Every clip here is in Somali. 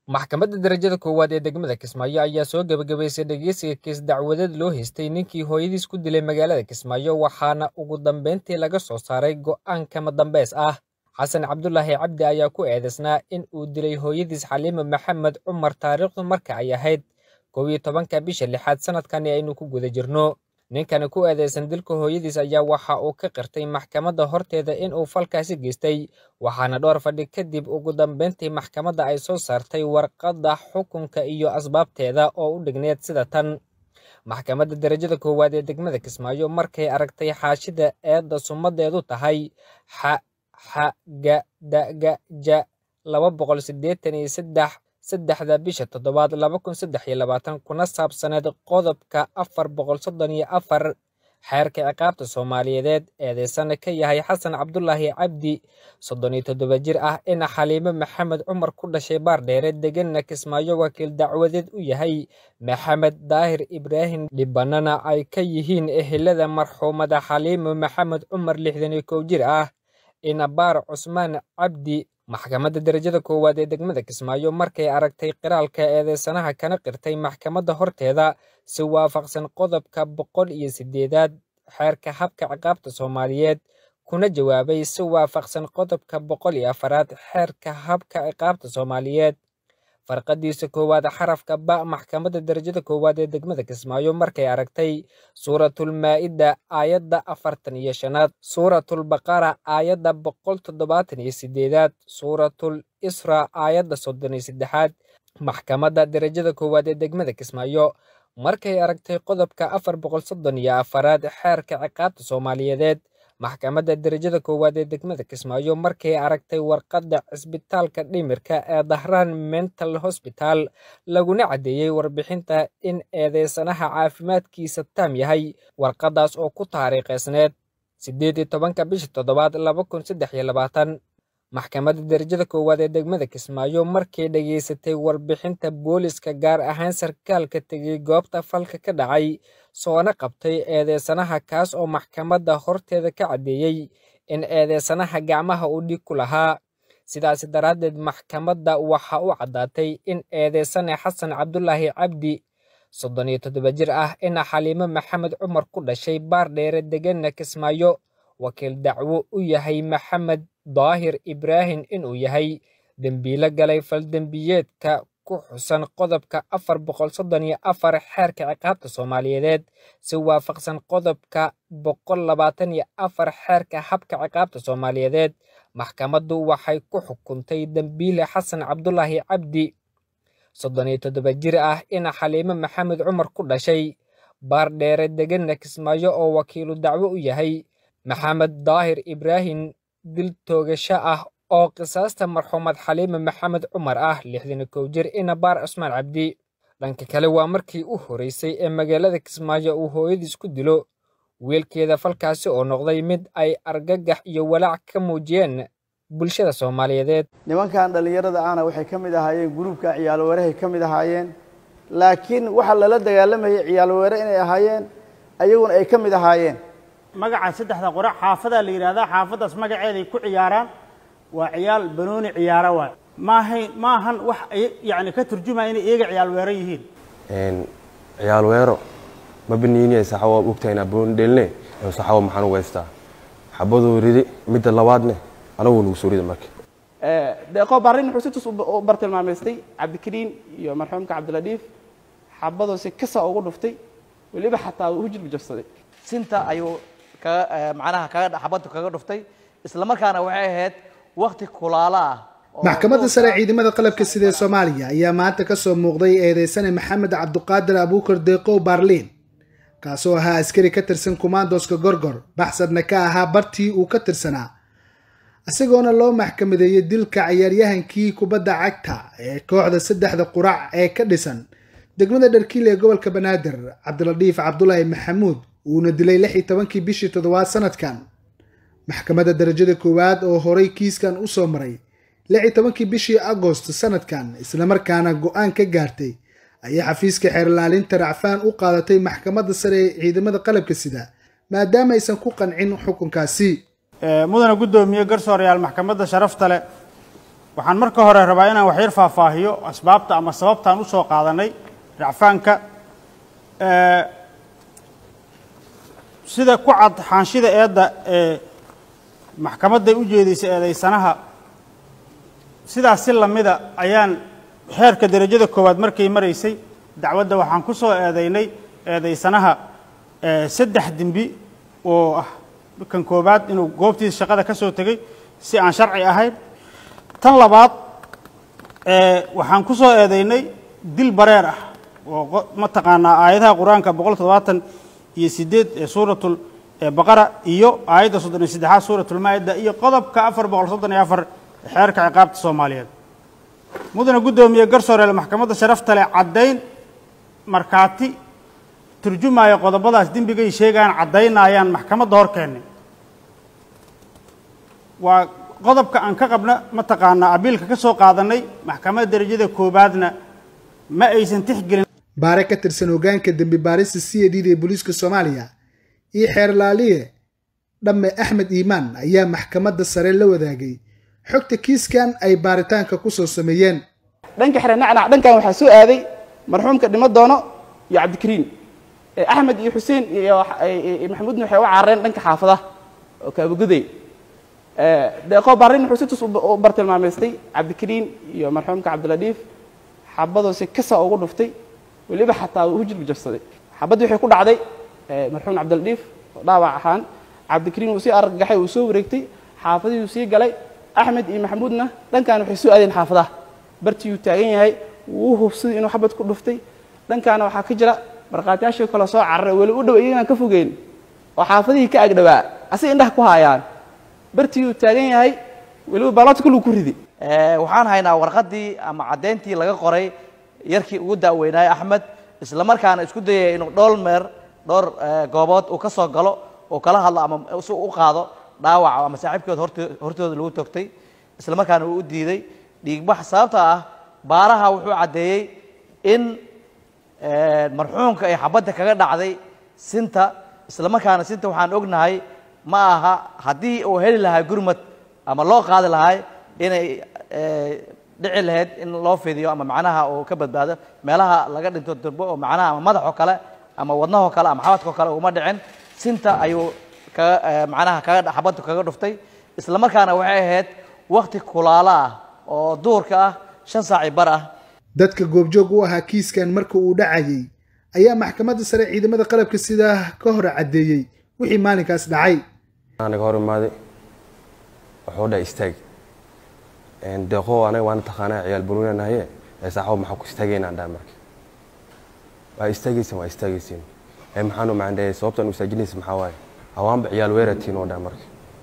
maxkamadda darajada koowaad ee degmada kismaayo ayaa soo gebagabaysay dhegeysiga kiis dacwadeed loo haystay ninkii hooyadiis ku dilay magaalada kismaayo waxaana ugu dambeyntii laga soo saaray go'aan kama dambeys ah xasan cabdulaahi cabdi ayaa ku eedeysnaa in uu dilay hooyadiis xaliime maxamed cumar taariikhdu marka ay ahayd kow iyo tobanka bisha lixaad sanadkani aynu ku guda jirno ninkani ku eedeysan dilka hooyadiis ayaa waxa uu ka qirtay maxkamadda horteeda in uu falkaasi geystay waxaana dhowr fadhi kadib ugu dambeyntii maxkamadda ay soo saartay warqadda xukunka iyo asbaabteeda oo u dhigneed sida tan maxkamadda darajada koowaad ee degmada kismaayo markay aragtay xaashida eedda sumadeedu tahay xa xa ga da ga ja laba boqol siddeetan iyo saddex saddexda bisha toddobaad laba kun saddex iyo labaatan kuna saabsaneed qodobka afar boqol soddon iyo afar xeerka ciqaabta soomaaliyeed eedeysana ka yahay xasan cabdulaahi cabdi soddon iyo toddoba jir ah ina xaliime maxamed cumar ku dhashay baardheere deganna kismaayo wakiil dacwadeed u yahay maxamed daahir ibraahim dhibanana ay ka yihiin ehelada marxuumada xaliime maxamed cumar lixdan iyo kow jir ah inabaar cusmaan cabdi maxkamadda darajada koowaad ee degmada kismaayo markay aragtay qiraalka eedeysanaha kana qirtay maxkamadda horteeda si waafaqsan qodobka boqol iyo siddeedaad xeerka habka ciqaabta soomaaliyeed kuna jawaabay si waafaqsan qodobka boqol iyo afaraad xeerka habka ciqaabta soomaaliyeed farqadiisa koowaad xarafka ba maxkamadda darajada koowaad ee degmada kismaayo markay aragtay suuratulmaa'ida aayadda afartan iyo shanaad suuratulbaqara aayadda boqol toddobaatan iyo siddeedaad suuratul isra aayadda soddon iyo saddexaad maxkamadda darajada koowaad ee degmada kismaayo markay aragtay qodobka afar boqol soddon iyo afaraad xeerka ciqaabta soomaaliyeed maxkamadda darajada koowaad ee degmada kismaayo markay aragtay warqadda cisbitaalka dhimirka ee dahraan mental hosbital laguna caddeeyey warbixinta in eedeysanaha caafimaadkiisa taam yahay warqaddaas oo ku taariikheysneed siddeed iyo tobanka bisha toddobaad laba kun saddex iyo labaatan maxkamadda darajada koowaad ee degmada kismaayo markay dhageysatay warbixinta booliska gaar ahaan sarkaalka tegay goobta falka ka dhacay soona qabtay eedeysanaha kaas oo maxkamadda horteeda ka caddeeyey in eedeysanaha gacmaha uu dhig ku lahaa sidaasi daraaddeed maxkamadda waxa u caddaatay in eedeysane xasan cabdulaahi cabdi soddon iyo toddoba jir ah ina xaliime maxamed cumar ku dhashay baardheere deganna kismaayo wakiil dacwo u yahay maxamed daahir ibraahim inuu yahay dembiilo galay faldembiyeedka ku xusan qodobka afar boqol soddon iyo afar xeerka ciqaabta soomaaliyeed si waafaqsan qodobka boqol labaatan iyo afar xeerka habka ciqaabta soomaaliyeed maxkamaddu waxay ku xukuntay dembiile xasan cabdulaahi cabdi soddon iyo toddoba jir ah ina xaliime maxamed cumar ku dhashay baardheere deganna kismaayo oo wakiilu dacwo u yahay maxamed daahir ibraahim dil toogasho ah oo qisaasta marxuumad xaliime maxamed cumar ah lixdan iyo kow jir inabaar cusmaan cabdi dhanka kale waa markii u horeysay ee magaalada kismaayo uu hooyadiis ku dilo wiilkeeda falkaasi oo noqday mid ay argagax iyo walaac ka muujiyeen bulshada soomaaliyeed nimankan dhallinyarada ahna waxay ka mid ahaayeen gruubka ciyaalweerahay ka mid ahaayeen laakiin waxaa lala dagaalamayay ciyaalweere inay ahaayeen ayaguna ay ka mid ahaayeen magaca saddexda qora xaafadaa la yidhahdaa xaafaddaas magaceeday ku ciyaaraan waa ciyaal banooni ciyaara waay maahayn maahan wax yani ka turjumaya inay iyaga ciyaal weero yihiin ciyaal weero ma baniiniya saxawa ogtahayna booni dhelne saxawa maxaan ugu haystaa xabaduu ridi midda labaadne anagu nagu soo rida marka deeqo barrin wuxuu si tus u bartilmaamaystay cabdikariin iyo marxuumka cabdiladiif xabadoo si kasa ugu dhuftay weliba xataa uu hujilba jabsaday sinta ayuu kaga macnaha kaga xabaddu kaga dhuftay isla markaana waxay ahayd wakti kulaalo ah maxkamadda sare ciidamada qalabka sida ee soomaaliya ayaa maanta ka soo muuqday eedeysane maxamed cabduqaadir abuukar deeqow baarliin kaasoo ahaa askari ka tirsan kumaandoska gorgor baxsadna ka ahaa bartii uu ka tirsanaa isagoona loo maxkamadeeyey dilka cayaaryahankii kubadda cagta ee kooxda saddexda qurac ee ka dhisan degmada dharkiil ee gobolka banaadir cabdiladiif cabdulaahi maxamuud uuna dilay lix iyo tobankii bishii toddobaad sanadkan maxkamadda darajada koowaad oo horay kiiskan u soo maray lix iyo tobankii bishii agost sanadkan islamarkaana go-aan ka gaartay ayaa xafiiska xeerlaalinta racfaan u qaadatay maxkamadda sare ee ciidamada qalabka sida maadaama aysan ku qancin xukunkaasi mudana guddoomiye garsoorayaal maxkamadda sharafta leh waxaan marka hore rabaa inaan waxyar faahfaahiyo asbaabta ama sababtaan usoo qaadanay racfaanka sida ku cad xaanshida eedda ee maxkamadday u jeedisay eedaysanaha sidaas si lamida ayaan xeerka derajada koowaad markay maraysay dacwadda waxaan ku soo eedaynay eedaysanaha saddex dembi oo ah kan koowaad inuu goobtiisa shaqada ka soo tegey si aan sharci ahayn tan labaad waxaan ku soo eedaynay dil bareer ah oo mataqaanaa aayadaha qur-aanka boqol toddobaatan iyo sideed ee suuratul baqara iyo aayadda soddon iyo saddexaad suuratulmaa'ida iyo qodobka afar boqol soddon iyo afar xeerka ciqaabta soomaaliyeed mudane guddoomiye garsooreel maxkamadda sharafta leh caddayn markhaati turjumaya qodobadaas dembigay sheegaan caddaynayaan maxkamadda hor keennay waa qodobka aan ka qabna mataqaanaa abiilka ka soo qaadanay maxkamadda derajada koowaadna ma aysan tixgelin baare ka tirsan hoggaanka dembi baarista c a d da ee booliiska soomaaliya iyo xeerlaaliye dhamme axmed iimaan ayaa maxkamadda sare la wadaagay xogta kiiskan ay baaritaanka ku soo sameeyeen dhanka xere nacnac dhankan waxaa soo aaday marxuumka dhimo doono iyo cabdikariin axmed iyo xuseen iyo maxamuudna waxay u carareen dhanka xaafadaha oo kaabaguday deeqo barrin wuxuu si tus u bartilmaamaystay cabdikariin iyo marxuumka cabdiladiif xabadoo si kasa ugu dhuftay weliba xataa uu hujilba jabsaday xabaddii waxay ku dhacday marxuum cabdiladiif oo dhaawac ahaan cabdikariin wuu sii argagaxay uu soo wareegtay xaafadihii uu sii galay axmed iyo maxamuudna dhankan waxay soo aadeen xaafadaha bartiiyuu taagan yahay wuu hubsaday inuu xabad ku dhuftay dhankaana waxaa ka jira markhaatiyaashii kale soo cararay weli u dhow iyaganaan ka fogeyn oo xaafadihii ka agdhowaa asig indhaha ku haayaan bartiiyuu taagan yahay weliba baaloodka kuluu ku ridi waxaan haynaa warqaddii ama caddayntii laga qoray yarkii ugu da'weynaayey axmed isla markaana isku dayaya inuu dhowr meer dhowr goobood uu ka soo galo uu kala hadlo ama si u qaado dhaawaca ama saaxiibkood hort hortooda lagu togtay isla markaana uu u diiday dhiigbax sababta ah baaraha wuxuu caddeeyey in marxuumka ay xabadda kaga dhacday sinta isla markaana sinta waxaan ognahay ma aha haddii uu heli lahaa gurmad ama loo qaadi lahay inay dhici lahayd in loo fidiyo ama macnaha uu ka badbaado meelaha laga dhinto durbo oo macnaha ama madaxoo kale ama wadnahoo kale ama xabadkoo kale uma dhicin sinta ayuu kaga macnaha kaga xabaddu kaga dhuftay isla markaana waxay ahayd wakti kulaalo ah oo duurka ah shan saaci bar ah dadka goobjoog u ahaa kiiskan marka uu dhacayay ayaa maxkamadda sare ciidamada qalabka sidaa ka hor caddeeyey wixii maalinkaas dhacay anaga hor imaaday wuxuu dhahay istaag deeqo anaga waana taqaanaa ciyaal banuuna nahaye ee saaxabo maxaa ku istaagaynaan dhaha marka waa istaagaysin waa istaagaysin ee maxaanu macandheeyay sababtaan u istaajinaysa maxaa waaye hawaanba ciyaal weeratiin oo dhaha marka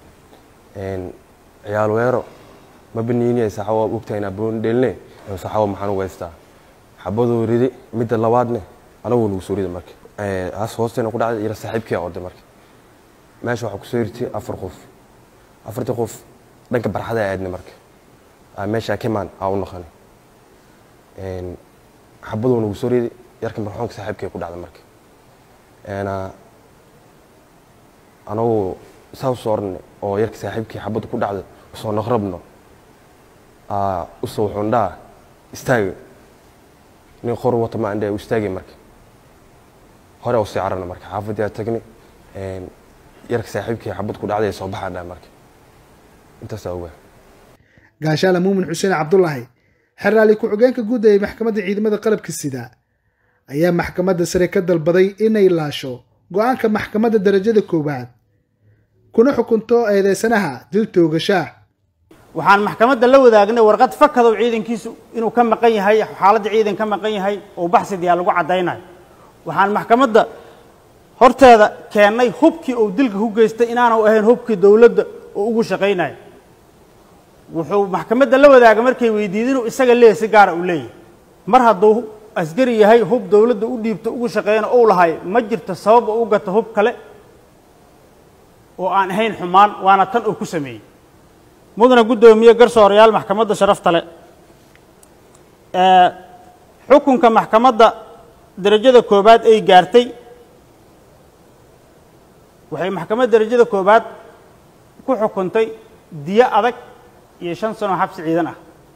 ciyaal weero ma baniiniya saaxabo waa ogtahay inaa banuuna dheeline ee saaxabo maxaan ugu haystaa xabaduu ridi midda labaadne anagu nagu soo rida marka as hoosteena ku dhacday ila saaxiibkii orday marka meesha waxaa kusoo irtay afar qof afartii qof dhanka barxada aadnay marka meesha kemaan aa u noqonay xabaduu nagu soo riday yarka marxuumka saaxiibkay ku dhacday marka anagu saa usoo ornay oo yarka saaxiibkii xabadda ku dhacday usoo noqrabno usoo wuxuun dhaha istaaga nin qor wata ma andhe u istaagay marka hore usii cararna marka xaafadii aa tagnay yarka saaxiibkii xabad ku dhacday soo baxaa dhaha marka intaasaa ogaa gaashaala muumin xuseen cabdulaahi xeraali ku-xigeenka guud ee maxkamadda ciidamada qalabka sida ayaa maxkamadda sare ka dalbaday inay laasho go-aanka maxkamadda darajada koowaad kuna xukunto eedeysanaha dil toogashaah waxaan maxkamadda la wadaagnay warqad fakadow ciidankiisu inuu ka maqan yahay xaaladda ciidan ka maqan yahay oo baxsidiyaa lagu caddaynayo waxaan maxkamadda horteeda keennay hubkii uu dilka ku geystay inaanu ahayn hubkii dowladda oo ugu shaqaynayo wuxuu maxkamadda la wadaaga markay weydiida inuu isaga leeyahy si gaara uu leeyahay mar hadduu askari yahay hub dowladda u dhiibto ugu shaqeeyana uu lahay ma jirto sabab u gato hub kale oo aan ahayn xumaan waana tan uu ku sameeyey mudana guddoomiye garsoorayaal maxkamadda sharafta le xukunka maxkamadda derajada koobaad ay gaartay waxay maxkamadda derajada koobaad ku xukuntay diyo adag iyo shan sano xabsi ciidan ah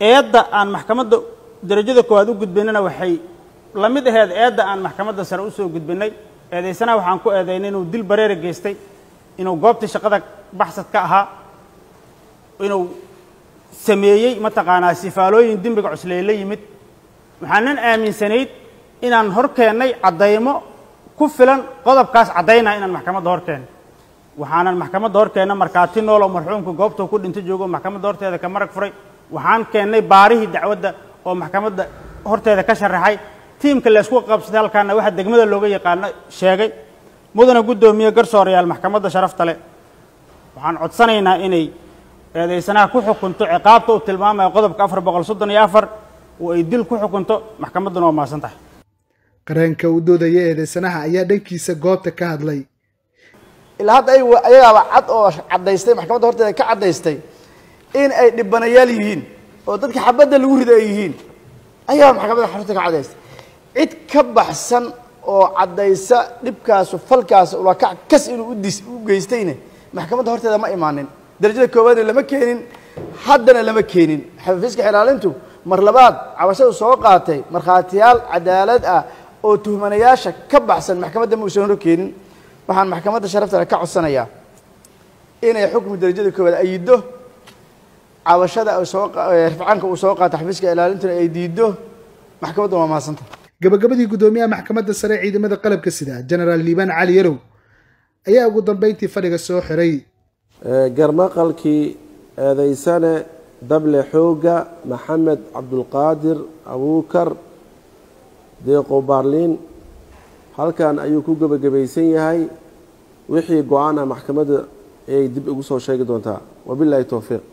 eedda aan maxkamadda derajada koowaad u gudbinana waxay la mid aheed eedda aan maxkamadda sare usoo gudbinay eedaysanaha waxaan ku eedaynay inuu dil bareera geystay inuu goobtii shaqada baxsad ka ahaa inuu sameeyey mataqaanaa sifaalooyin dembiga cusleey la yimid waxaanan aaminsanayd inaan hor keennay caddaymo ku filan qodobkaas caddaynaya inaan maxkamadda hor keennay waxaanan maxkamadda hor keenna markhaati nool oo marxuumka goobtuu ku dhinto joogo maxkamadda horteeda ka marag furay waxaan keennay baarihii dacwadda oo maxkamadda horteeda ka sharaxay tiimka laysku qabsaday halkaana waxa degmada looga yaqaano sheegay mudana guddoomiye garsoorayaal maxkamadda sharafta leh waxaan codsanaynaa inay eedaysanaha ku xukunto ciqaabta uu tilmaamayo qodobka afar boqol soddon iyo afar oo ay dil ku xukunto maxkamadduna waa mahadsan tahay qareenka u doodaya eedeysanaha ayaa dhankiisa goobta ka hadlay ilaa hadda ay ayagaaba cad oo caddaystay maxkamadda horteeda ka caddaystay in ay dhibanayaal yihiin oo dadka xabadda lagu rido ay yihiin ayaaba maxkamadda horteeda ka caddaystay cid ka baxsan oo caddaysa dhibkaasu falkaasu ulakac kas inuu udis u geystayne maxkamadda horteeda ma imaanin darajada koowaadna lama keenin haddana lama keenin xafiiska xilaalintu mar labaad cabashadu soo qaatay markhaatiyaal cadaalad ah oo tuhmanayaasha ka baxsan maxkamadda ma uusan hor keenin waxaan maxkamadda sharaftale ka codsanayaa inay xukmi darajada koowaad ayido cabashada soo rifcaanka uu soo qaata xafiiska ilaalintuna ay diido maxkamadda waa mahadsanta gabagabadii guddoomiyaha maxkamadda sare ciidamada qalabka sida genaraal liibaan cali yarow ayaa ugu dambeyntii fadhiga soo xiray garmaqalkii eedaysane dable xooga maxamed cabdulqaadir abuukar deeqo baarliin halkan ayuu ku gebagabaysan yahay wixii go-aan ah maxkamadda ayay dib ugu soo sheegi doontaa wabilaahi towfiiq